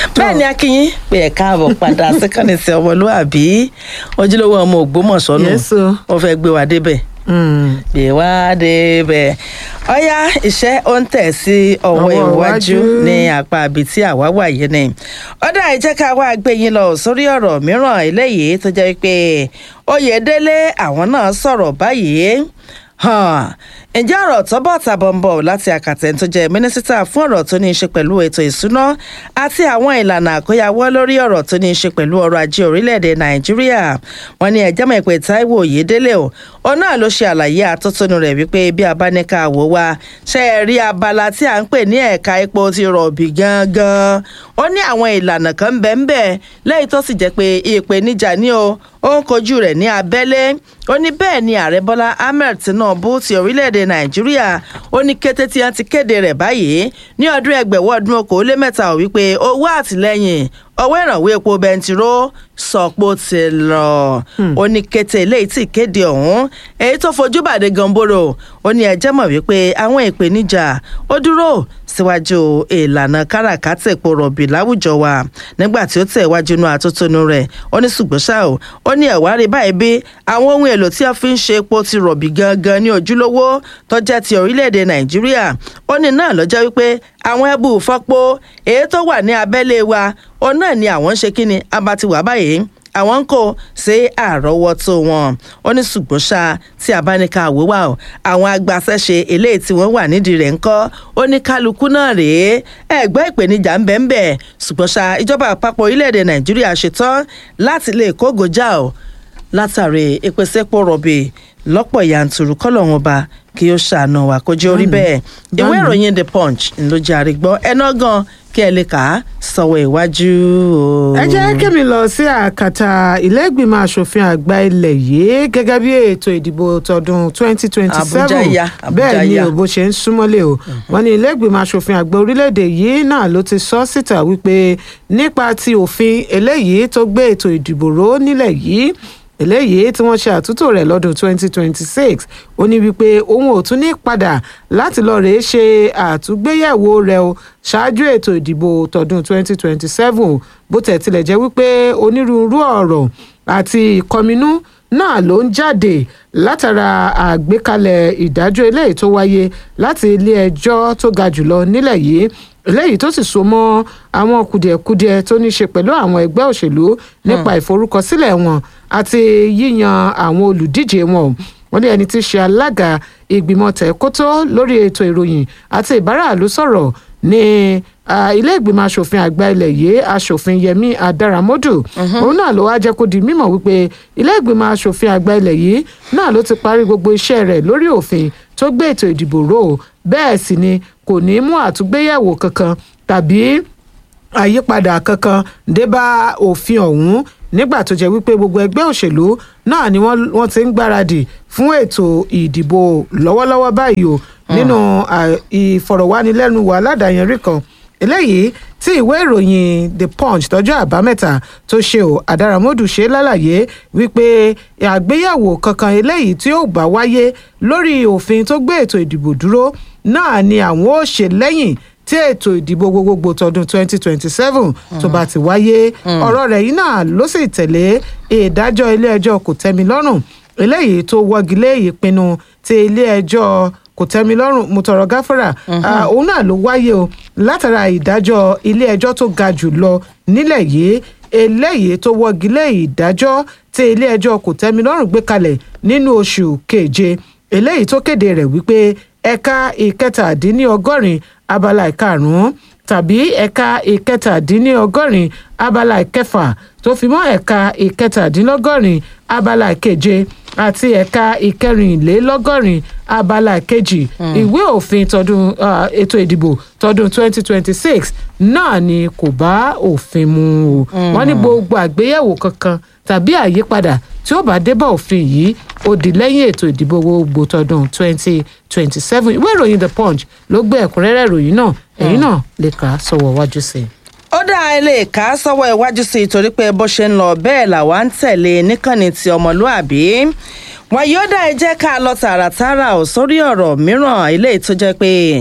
bẹ́ẹ̀ ni akínyín pé ẹ̀ káàbọ̀ padà síkànnì sí ọmọlúàbí ojúlówó ọmọ ògbómọ̀ṣọ́ nù Yes, o. wọ́n fẹ́ gbé wa débẹ̀ Mm. gbé wa débẹ̀ ọ̀yá iṣẹ́ ó ń tẹ̀ sí ọwọ́ Ọwọ́ iwájú iwájú. ní apá ibi tí àwa wà yìí ni ọ̀dà ìjẹ́ ká wá gbé yín lọ sórí ọ̀rọ̀ mìíràn eléyìí tó jẹ́ pé Oyèdélé àwọn náà sọ̀rọ̀ báyìí hàn ǹjẹ́ ọ̀rọ̀ tó bọ̀ tàbọ̀ ń bọ̀ láti àkàtẹ̀ tó jẹ́ mínísítà fún ọ̀rọ̀ tó ní í ṣe pẹ̀lú ètò ìsúná àti àwọn ìlànà àkóyawọ́ lórí ọ̀rọ̀ tó ní í ṣe pẹ̀lú ọrọ̀ ajé orílẹ̀-èdè nàìjíríà wọ́n ní ẹjẹ́ mọ̀ pé táíwò oyèdélé o òun náà ló ṣe àlàyé àtótónu rẹ̀ wípé bí abáníkà wò wá ṣe é rí abala tí à ń pè ní ẹ̀ka epo ti rọ̀bì gangan ó ní àwọn ìlànà kan bẹ́ẹ̀ bẹ́ẹ̀ lẹ́yìn tó sì jẹ́ pé ìpèníjà ní o ó ń kojú rẹ̀ ní abẹ́lé ó ní bẹ́ẹ̀ ni ààrẹ bọ́lá ahmed tinubu ti orílẹ̀-èdè nàìjíríà ó ní kété tí wọ́n ti kéde rẹ̀ báyìí ní ọdún ẹgbẹ̀wọ́ ọdún okòólémẹ́ta ò wípé owó àtìlẹ́yìn owó ìrànwọ́ epo bẹntiró sọ̀pọ̀ ti lọ ó ní kété eléyìí tí kéde ọ̀hún èyí tó fojú bàdé gamboro ó ní ẹjẹ́ mọ̀ wípé àwọn ìpèníjà ó dúró síwájú ìlànà káràkátà epo rọ̀bì láwùjọ wa nígbà tí ó tẹ̀ wájú inú àtótónu rẹ̀ ó ní ṣùgbọ́n ṣá o ó ní ẹ̀wá rí báyìí bí àwọn ohun èlò tí a fi ń ṣe epo ti rọ̀bì gangan ní ojúlówó tó jẹ́ ti orílẹ̀-èdè nàìjíríà ó ní náà lọ́jọ́ wípé àwọn ẹbù fọ́pọ̀ èyí tó wà ní abẹ́lé wa ó náà ni àwọn ń ṣe kíni abatiwà báyìí àwọn ń kó sí àrọ́wọ́tó wọn ó ní ṣùgbọ́n ṣá tí a bá ní ká wò wá o àwọn agbaṣẹ́ṣe eléyìí tí wọ́n wà nídìí rẹ̀ ń kọ́ ó ní kálukú náà rèé ẹ̀gbẹ́ ìpèníjà ń bẹ̀ ń bẹ̀ ṣùgbọ́n ṣá ìjọba àpapọ̀ orílẹ̀-èdè nàìjíríà ṣetán láti lè kógojá o látàrí ìpèsèpò rọ̀bì lọ́pọ̀ yanturu kọ́lọ́hún ọba kí ó ṣàánú wa kó jẹ́ orí bẹ́ẹ̀ ìwé ìròyìn the punch ló jẹ́ àrígbọ́ ẹná gan kí ẹ lè kà á sọ̀wọ́ iwájú o. ẹ jẹ́ kémi lọ sí àkàtà ilé-ìgbìmọ̀ asòfin àgbà ilẹ̀ yìí gẹ́gẹ́ bí ètò ìdìbò tọdún 2027 Àbújá yá, Àbújá bẹ́ẹ̀ ni yá. òbó ṣe ń súnmọ́lé o wọ́n ní ilé-ìgbìmọ̀ asòfin àgbà orílẹ̀-èdè yìí náà ló ti sọ síta wípé nípa ti òfin eléyìí tó gbé ètò ìdìbò ró nílẹ̀ yìí eléyìí tí wọ́n ṣe àtúntò rẹ̀ lọ́dún 2026 ó ní wípé òun ò tún ní padà láti lọ rèé ṣe àtúgbéyẹ̀wò rẹ̀ o ṣáájú ètò ìdìbò tọdún 2027 bó tẹ̀ tilẹ̀ jẹ́ wípé onírúurú ọ̀rọ̀ àti ìkọminú náà ló ń jáde látara àgbékalẹ̀ ìdájọ́ eléyìí tó wáyé láti ilé ẹjọ́ tó ga jùlọ nílẹ̀ yìí eléyìí tó sì so mọ́ àwọn kùdìẹ̀kudiẹ tó ní í ṣe pẹ̀lú àwọn ẹgbẹ́ òṣèlú nípa ìforúkọsílẹ̀ wọn àti yíyan àwọn olùdíje wọn o wọ́n ní ẹni tí í ṣe alága ìgbìmọ̀ tẹ̀kótó lórí ètò ìròyìn àti ìbáraàlú sọ̀rọ̀ ní ah, ilé ìgbìmọ̀ asòfin àgbà ilẹ̀ yìí asòfin yẹmi adaramodu òun náà ló wá jẹ́ kó di mímọ̀ wípé ilé ìgbìmọ̀ asòfin àgbà ilẹ̀ yìí náà ló ti parí gbogbo iṣẹ́ rẹ̀ lórí òfin tó gbé ètò ìdìbò ró o bẹ́ẹ̀ sì ni kò ní mú àtúgbéyẹ̀wò kankan tàbí àyípadà kankan dé bá òfin ọ̀hún nígbà tó jẹ́ wípé gbogbo ẹgbẹ́ òṣèlú náà ni wọ́n wọ́n ti ń gbáradì fún ètò ìdìbò lọ́wọ́lọ́wọ́ báyìí o nínú à, ìfọ̀rọ̀wánilẹ́nuwò aládàáyanrí kan eléyìí tí ìwé ìròyìn the punch tọjọ́ àbámẹ́ta tó ṣe ò àdàràmọ́dù ṣe lálàyé wípé àgbéyẹ̀wò kankan eléyìí tí ó bá wáyé lórí òfin tó gbé ètò ìdìbò dúró náà ni àwọn ó ṣe lẹ́yìn tí ètò ìdìbò gbogbogbò tọdún 2027 tó bá ti wáyé ọ̀rọ̀ rẹ̀ yìí náà ló sì tẹ̀lé ìdájọ́ ilé-ẹjọ́ kò tẹ́mi lọ́rùn eléyìí tó wọ́gilé ìpinnu ti ilé-ẹjọ́ kò tẹ́mi lọ́rùn mo tọrọ gáfárà Ah, òun náà ló wáyé o látara ìdájọ́ ilé-ẹjọ́ tó ga jù lọ nílẹ̀ yìí eléyìí tó wọ́gilé ìdájọ́ tí ilé-ẹjọ́ kò tẹ́mi lọ́rùn gbé kalẹ̀ nínú oṣù keje eléyìí tó kéde rẹ̀ wípé ẹ̀ka ìkẹtàdínníọgọ́rin abala ìkarùn-ún tàbí ẹ̀ka ìkẹtàdínníọgọ́rin abala ìkẹfà tó fi mọ́ ẹ̀ka ìkẹtàdínlọ́gọ́rin abala ìkeje àti ẹ̀ka ìkẹrìnlélọ́gọ́rin abala ìkejì ìwé òfin tọdún ah, ètò ìdìbò tọdún 2026 náà ni kò bá òfin mu o wọ́n ní gbogbo àgbéyẹ̀wò kankan tàbí àyípadà tí ó bá dé bá òfin yìí ó di lẹ́yìn ètò ìdìbò gbogbo tọdún 2027 ìwé ìròyìn the punch ló gbé ẹ̀kúnrẹ́rẹ́ ìròyìn náà ẹ̀yin náà lè kà á sọ̀wọ́ wájú sí i. ó dá ilé ìka sọ́wọ́ iwájú sí i torí pé bó ṣe ń lọ bẹ́ẹ̀ làwa ń tẹ̀lé níkànnì ti ọmọlúàbí wọn yóò dá ẹ jẹ́ ká lọ tààràtààrà ò sórí ọ̀rọ̀ mìíràn eléyìí tó jẹ́ pé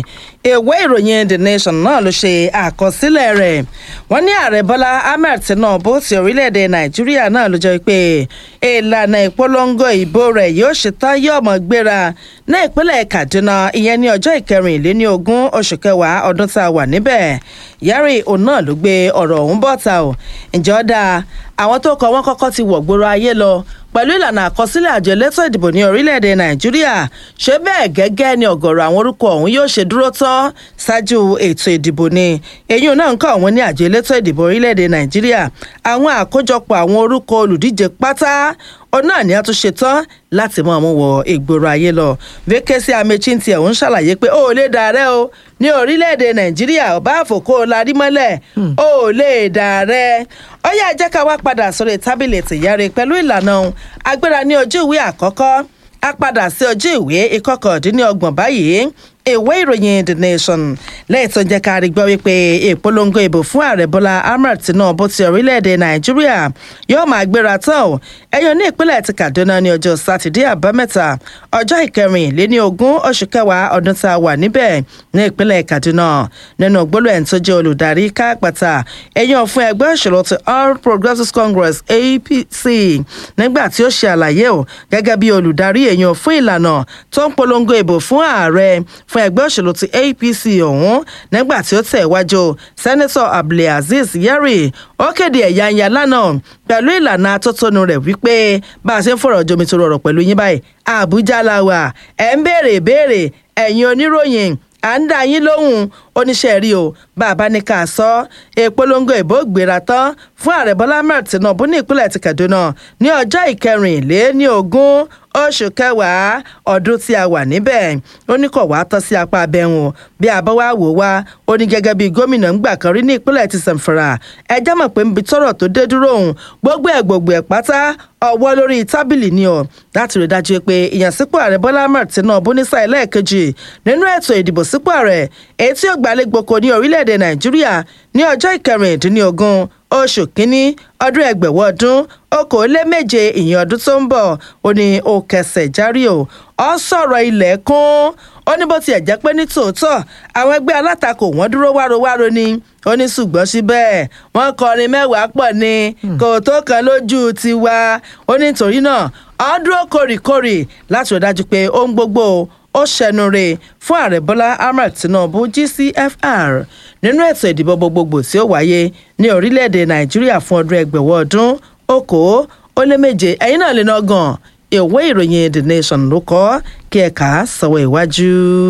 ìwé ìròyìn the nation náà ló ṣe àkọsílẹ̀ rẹ̀ wọ́n ní ààrẹ bọ́lá ahmed tinubu ti orílẹ̀-èdè nàìjíríà náà ló jẹ́ pé ìlànà ìpolongo ìbò rẹ̀ yóò ṣetán yóò mọ̀ gbéra ní ìpínlẹ̀ kaduna ìyẹn ní ọjọ́ ìkẹrìnléní ogún oṣù kẹwàá ọdún tá a wà níbẹ̀ yẹ́rì òun náà ló gbé ọ̀rọ̀ ọ̀hún bọ́ta o ǹjẹ́ ó dáa àwọn tó kọ wọ́n kọ́kọ́ ti wọ̀ gbòòrò ayé lọ pẹ̀lú ìlànà àkọsílẹ̀ àjọ elétò ìdìbò ní orílẹ̀-èdè nàìjíríà ṣé bẹ́ẹ̀ gẹ́gẹ́ ni ọ̀gọ̀rọ̀ àwọn orúkọ ọ̀hún yóò ṣe dúró tán ṣáájú ètò ìdìbò ni èyí náà ń kọ́ ọ̀hún ní àjọ elétò ìdìbò orílẹ̀-èdè nàìjíríà àwọn àkójọpọ̀ àwọn orúkọ olùdíje pátá òun náà ni a tún ṣe tán láti mọ ọmú wọ ìgboro ayé lọ vekesi amechi ti ẹ̀ ń ṣàlàyé pé ó lè dàrẹ́ o ní orílẹ̀-èdè nàìjíríà ọba àfòkó larí mọ́lẹ̀ ó lè dàrẹ́ ó yá jẹ́ ká wá padà sórí tábìlì tìyáre pẹ̀lú ìlànà agbára ní ojú ìwé àkọ́kọ́ a padà sí ojú ìwé ìkọkàndínlọ́gbọ̀n báyìí ìwé ìròyìn the nation lẹ́yìn tó jẹ́ ká rí gbọ́ wípé ìpolongo ìbò fún ààrẹ bọ́lá ahmed tinubu ti orílẹ̀-èdè nàìjíríà yóò máa gbéra tán o ẹ̀yàn ní ìpínlẹ̀ ti kaduna ní ọjọ́ sátidé àbámẹ́ta ọjọ́ ìkẹrìnléní ogún oṣù kẹwàá ọdún tá a wà níbẹ̀ ní ìpínlẹ̀ kaduna nínú gbólóhùn ẹni tó jẹ́ olùdarí káàpàtà ẹ̀yàn fún ẹgbẹ́ òṣèlú ti all progressives congress apc nígbà tí ó ṣe àlàyé o gẹ́gẹ́ bí olùdarí èèyàn fún ìlànà tó ń polongo ìbò fún ààrẹ fún ẹgbẹ́ òṣèlú ti apc ọ̀hún nígbà tí ó tẹ̀ wájú sẹ́nẹ́tọ̀ abdulaziz yari ó kéde ẹ̀yáǹyà lánàá pẹ̀lú ìlànà atótónu rẹ̀ wípé bá a ṣe ń fọ̀rọ̀ jomitoro ọ̀rọ̀ pẹ̀lú yín báyìí àbújá la wà ẹ̀ ń béèrè ìbéèrè ẹ̀yin oníròyìn à ń dá yín lóhùn oníṣẹ́ rí o bàbá ní ká sọ ìpolongo ìbò gbéra tán fún ààrẹ bọ́lá ahmed tinubu ní ìpínlẹ̀ ti kaduna ní ọjọ́ ìkẹrìnlé ní ogún oṣù kẹwàá ọdún tí a wà níbẹ̀ ó ní kò wá tọ́ sí apá abẹ́hùn bí a bá wá wò wá ó ní gẹ́gẹ́ bí gómìnà ńgbà kan rí ní ìpínlẹ̀ ti sàǹfàrà ẹjẹ́ mọ̀ pé nbi tọ́rọ̀ tó dé dúró òun gbogbo ẹ̀ gbogbo ẹ̀ pátá ọwọ́ lórí tábìlì ni ọ̀ láti rí dájú pé ìyànsípò ààrẹ bọ́lá ahmed tinubu ní sáà ẹlẹ́ẹ̀kejì nínú ètò ìdìbò sípò ààrẹ èyí tí ó gbàlégboko ní orílẹ̀-èdè nàìjíríà ní ọjọ́ ìkẹrìndínlógún oṣù kínní ọdún ẹgbẹ̀wọ̀ ọdún okòóléméje ìyẹn ọdún tó ń bọ̀ ó ní ó kẹsẹ̀ járí o ọ sọ̀rọ̀ ilẹ̀ kún ó ní bó tiẹ̀ jẹ́ pé ní tòótọ́ àwọn ẹgbẹ́ alátakò wọ́n dúró wárováro ni ó ní ṣùgbọ́n síbẹ̀ wọ́n kọrin mẹ́wàá pọ̀ ni kò tó kan lójú tiwa ó ní torí náà ọ dúró kórìkórì láti rí dájú pé ohun gbogbo ó ṣẹnure fún ààrẹ bọ́lá ahmed tinubu gcfr nínú ètò ìdìbò gbogbogbò tí ó wáyé ní orílẹ̀-èdè nàìjíríà fún ọdún ẹgbẹ̀wọ̀ ọdún okòó ó lé méje ẹ̀yin náà lè ná gan ìwé ìròyìn the nation ló kọ́ kí ẹ̀ka sọ̀wọ́ ìwájú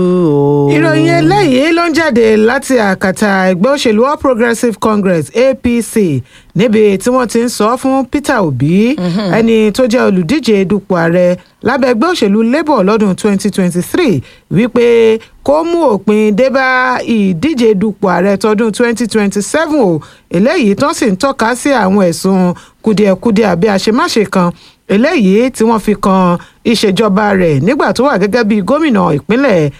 o. ìròyìn eléyìí ló ń jáde láti àkàtà ẹgbẹ́ òṣèlú all progressives congress apc níbi tí wọ́n ti ń sọ fún peter obi ẹni tó jẹ́ olùdíje dupò ààrẹ lábẹ́ ẹgbẹ́ òṣèlú labour lọ́dún 2023 wípé kó mú òpin débá ìdíje dupò ààrẹ tọdún 2027 o eléyìí tán sì ń tọ́ka sí àwọn ẹ̀sùn kùdìẹ̀kudiẹ àbí àṣemáṣe kan eléyìí tí wọ́n fi kan ìṣèjọba rẹ̀ nígbà tó wà gẹ́gẹ́ bí gómìnà ìpínlẹ̀